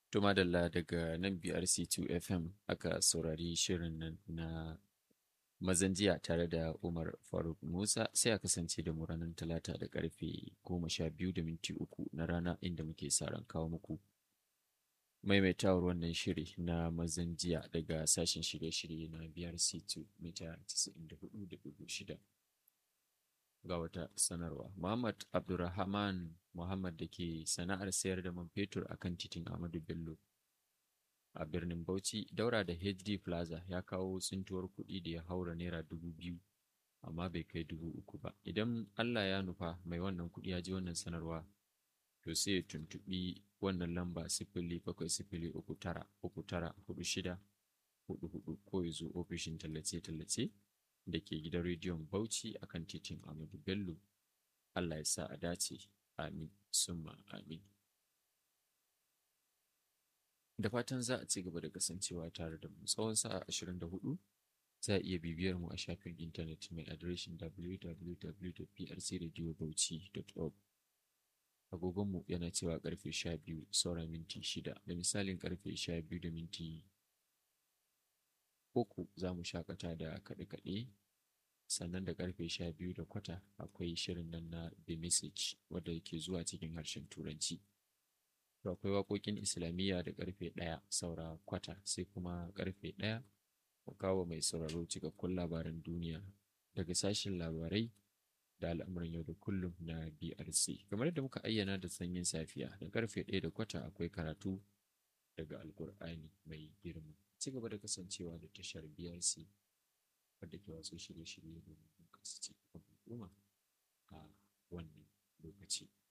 To madalla daga nan BRC2 FM aka saurari shirin nan na mazan jiya tare da Umar Faruk Musa sai a kasance da mu ranar talata da karfe goma sha biyu da minti uku na rana inda muke sa ran kawo muku maimaitawar wannan shiri na mazan jiya daga sashen shirye-shirye na BRC2 mita 94.6 ga wata sanarwa. Muhammad Abdulrahman Muhammad da ke sana'ar sayar da man fetur a kan titin Ahmadu Bello a birnin Bauchi daura da HD Plaza ya kawo tsintuwar kuɗi da ya haura naira dubu biyu amma bai kai dubu uku ba. Idan Allah ya nufa mai wannan kuɗi ya ji wannan sanarwa to sai ya tuntuɓi wannan lamba sifili bakwai sifili uku tara uku tara hudu shida hudu hudu ko ya zo ofishin tallace-tallace da ke gidan rediyon Bauchi akan titin Ahmadu Bello. Allah ya sa a dace. Amin. Summa amin. Da fatan za a ci gaba da kasancewa tare da mu tsawon sa'a 24 za a iya bibiyar mu a shafin intanet mai adireshin www.prcradiobauchi.org. Agogonmu yana cewa karfe 12 saura minti 6 da misalin karfe 12 da minti uku za mu shakata da kaɗe-kaɗe sannan da karfe sha biyu da kwata akwai shirin nan na the message wadda ke zuwa cikin harshen turanci to akwai waƙoƙin islamiyya da karfe ɗaya saura kwata sai kuma karfe ɗaya ku kawo mai sauraro cikakkun labaran duniya daga sashen labarai da al'amuran yau da kullum na brc kamar yadda muka ayyana da sanyin safiya da karfe ɗaya da kwata akwai karatu daga alkur'ani mai girma ci gaba da kasancewa da tashar BRC wadda ke wasu shirye-shirye domin kasance al'umma a wannan lokaci.